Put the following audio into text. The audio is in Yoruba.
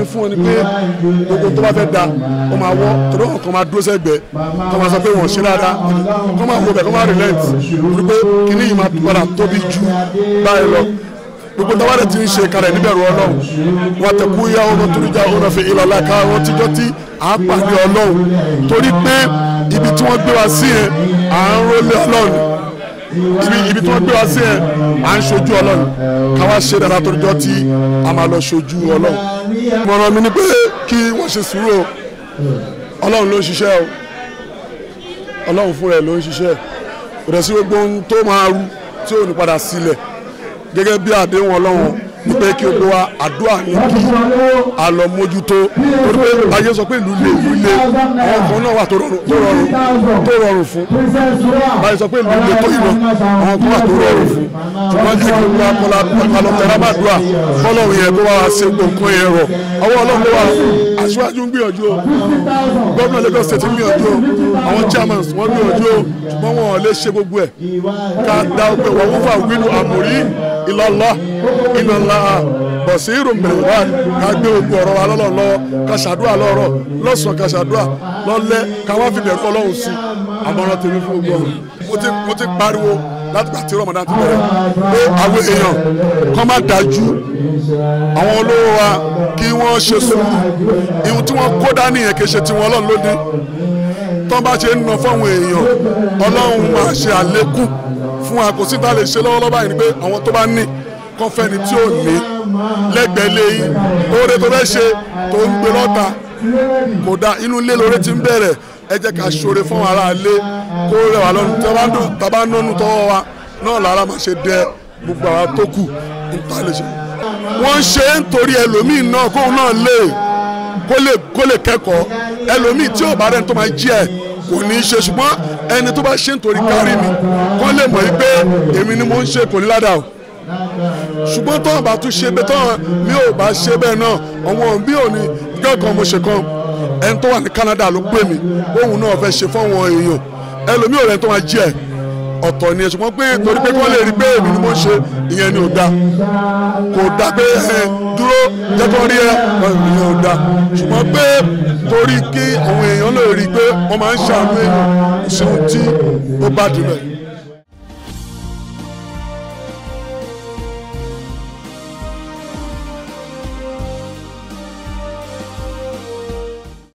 tèmi fún wọn ni pé gbogbo tó bá fẹ́ da ó máa wọ́ torí wọn kàn máa dúró sẹ́gbẹ̀ẹ́ kàn máa sọ pé wọ́n ṣe dáadáa kàn máa wo bẹ̀ kàn máa relent torí pé kíní yìí máa padà tóbi ju báyìí lọ gbogbo táwa rẹ̀ ti ń ṣe kalẹ̀ níbẹ̀rù ọlọ́run wọn tẹ kú yá ọmọ tó ń já ọmọ fi ìlọlá ká wọn tíjọ́ tí à ń pàdé ọlọ́run torí pé ibi tí wọ́n gbé wa sí yẹn à ń rólé ọlọ́run ibi ibi tí wọ́n gbé wa sí yẹn à ń ṣojú ọlọ́run káwa ṣe dáadáa toríjọ́ tí a máa lọ ṣojú ọlọ́run mọ̀ràn mi ni pé kí wọ́n ṣe sùúrù o ọlọ́run ló ń ṣiṣẹ́ o ọlọ́run fúnra ẹ̀ ló ń ṣiṣẹ́ kò dẹ̀ sí gbogbo ohun tó máa rú tí ò ní padà sílẹ̀ gẹ́gẹ́ bí àdéhùn ọlọ́run ní pé kí o gbé wa àdúrà ní kí a lọ mójútó torí pé ayé sọ pé ìlú le ìlú le àwọn kan náà wà tó rọrùn tó rọrùn tó rọrùn fún báyìí sọ pé ìlú le tó ìlọ àwọn kan wà tó rọrùn fún ṣùgbọ́n jẹ́ kí wọ́n kọ́lá kọ́lá tẹ̀lá bá dùà fọlọ́run yẹn kó wá ṣe gbòǹkan yẹn rọ̀ ọwọ́ ọlọ́run ló wà aṣíwájú ń gbìyànjú o gómìnà Lagos state ń gbìyànjú o àwọn chairmans wọ́n gbìyànjú o ṣùgbọ́n wọn ò lè ṣe gbogbo ẹ̀ ká dá ọgbẹ́ wọn wọ́n fà wílù àmórí ìlọ́lọ́ ìlọ́lá bọ̀sírù mẹ́wàá ká gbé gbogbo ọ̀rọ̀ wa lọ́lọ́ lọ́wọ́ ká ṣàdúrà lọ́rọ̀ lọ́sàn-án ká ṣàdúrà lọ́lẹ́ ká wá fi bẹ̀rù ọlọ́run sí àmọ́ràn tèmi fún gbogbo ọ̀rọ̀ mo ti pariwo láti gbà tí Ramadan ti bẹ̀rẹ̀ pé àwọn èèyàn kọ́ má dájú àwọn olówó wa kí wọ́n ṣe sùúrù ìhun tí wọ́n kó dání yẹn kì í ṣe tiwọn ọlọ́run ló ní tọ́ bá ṣe ń ná fáwọn èèyàn ọlọ́run máa ṣe àlékún fún wa kò sí tá a lè ṣe lọ́wọ́lọ́wọ́ báyìí ni pé àwọn tó bá ní kọ́ fẹ́ni tí ò ní lẹ́gbẹ̀ẹ́ lẹ́yìn oore tó fẹ́ ṣe tó ń gbé lọ́ta kò dá inú ilé lóore ti ń bẹ̀rẹ̀ ẹ jẹ́ ká ṣoore fún ara ilé kó rẹwà lọ́nu tábà nọ́nu tọ́wọ́ wa náà lára máa ṣe dẹ gbogbo àwa tó kù nípa lè ṣe. wọ́n ṣe é nítorí ẹlòmíì náà kóun náà lè kó lè kó lè kẹ́kọ̀ọ́ ẹlòmíì tí ò bá rẹ̀ tó máa jí ẹ̀ kò ní í ṣe ṣùgbọ́n ẹni tó bá ṣe nítorí kárí mi kó lè mọ̀ pé èmi ni mo ń ṣe kò ní ládàá o ṣùgbọ́n tọ́wọ́n bá tún ṣe bẹ́ẹ̀ tọ́wọ́n mi ò bá ṣe bẹ́ẹ̀ náà àwọn bí òní kẹ́kọ̀ọ́ mo ṣe kan ẹni tó wà ní Canada ló pè mí òun náà fẹ́ ṣe fáwọn èèyàn ẹlòmíì ò rẹ̀ tó máa jí ẹ̀ ọ̀tọ̀ ni ẹ̀ ṣùgbọ́n pé torí pé kọ́ lè rí pé èmi ni mo ń ṣe ìyẹn ni ò da kò da pé ẹ dúró jẹ́ kó rí ẹ ìyẹn ò da ṣùgbọ́n pé torí kí àwọn èèyàn lè rí i pé wọ́n máa ń ṣàánú èèyàn ìṣeun tí ó bá dùn bẹ́ẹ̀.